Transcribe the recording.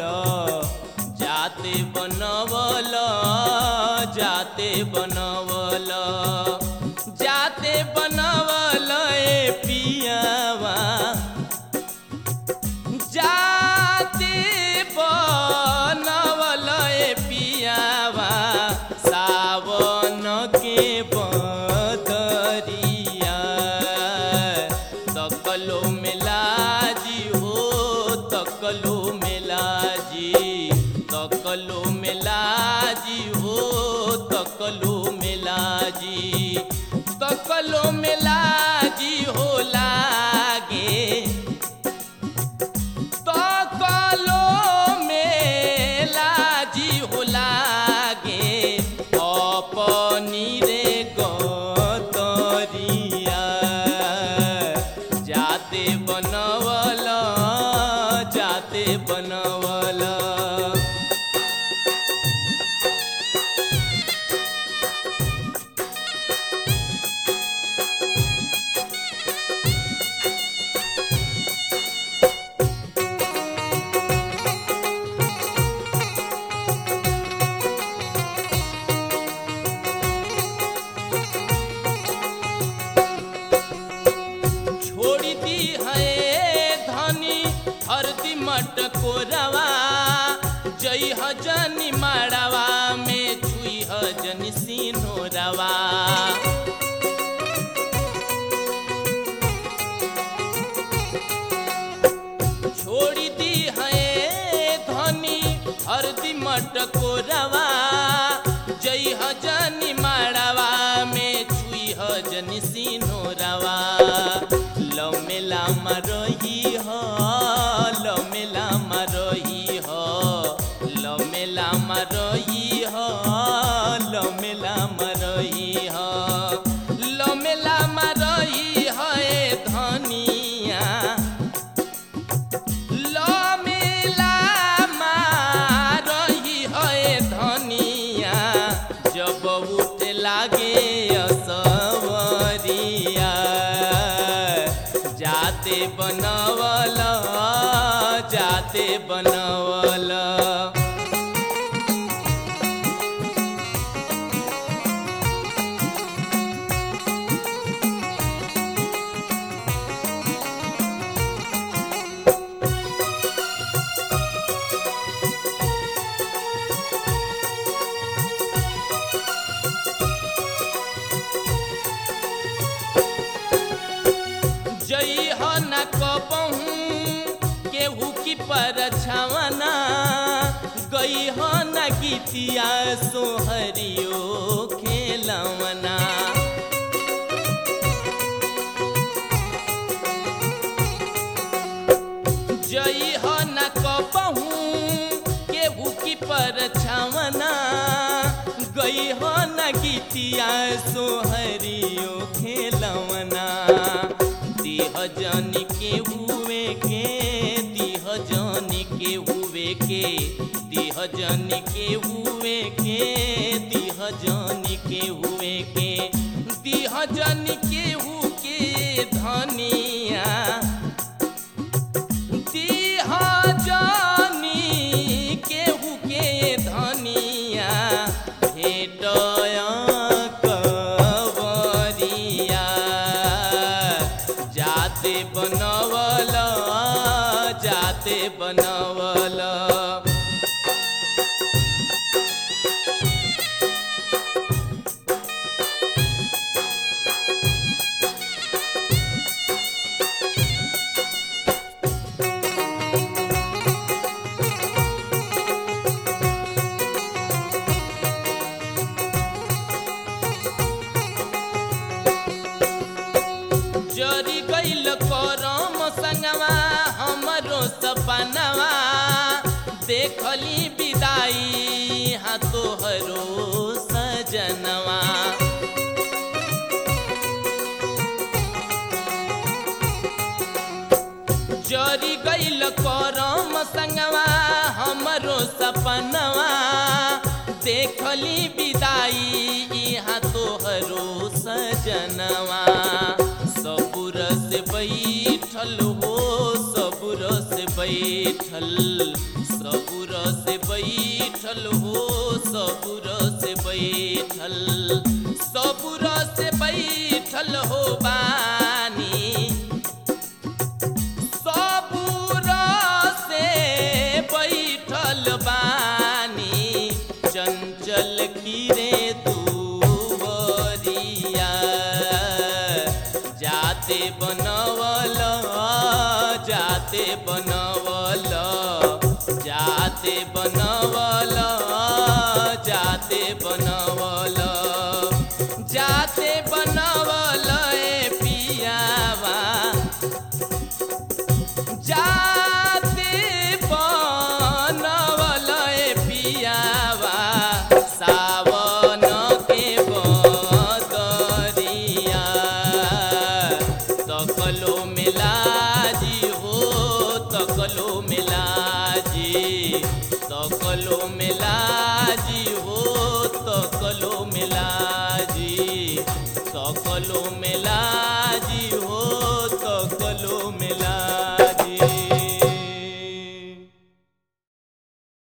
जाते बनवल जाते बनवल जाते बनवल ए पियावा जाते बनवल ए पियावा सावन के बदरिया तकलो मेलाजी हो तकलो मेलाजी तकलो मेलाजी हो तकलो मेलाजी तकलो मेलाजी हो लागे तकलो मेलाजी हो लागे अपनी रे गतरिया जाते बनवल जाते बनवल छोड़ी दी है धनी हरदी मटको रवा जई हजनी माड़वा में छुई हजन सीनो रवा छोड़ी दी है धनी हरदी मटको रवा जई हजनी माड़वा में छुई हजन सीनो रवा लव मेला रही हो लव मेला रही हो लव मेला रही हो लव मेला रही हो लव मेला रही हो ए धनिया लमेला रही है धनिया जब उठ लागे असवरिया जाते बनवल जाते बनवल जई हो न कबहू केहू की परछावना गई हो न गीतिया सोहरियो खेलवना जई हो न कबहू केहू की परछावना गई हो न गीतिया सोहरियो खेलवना दिह जन के हुए के दिह जन के हुए के दिह जन के हुए के दिह जन के हुए के दिह जन के हु के धनिया दिह जानी केहू के धनिया भेटय कवरिया जाते बनवल जाते बनवल जरी गइल करम संगवा हमरो सपनवा देखली विदाई हाँ तोहरो सजनवा जरी गइल करम संगवा हमरो सपनवा देखली विदाई यहाँ तोहरो सजनवा सबुर से बैठल हो सबुर से बैठल सबुर बैठल हो सबुर से बैठल सबुर से बैठल हो बानी सबुर से बैठल बानी चंचल गिरे दुवरिया जाते बनवल जाते बनवल जाते बनवल जाते बनवल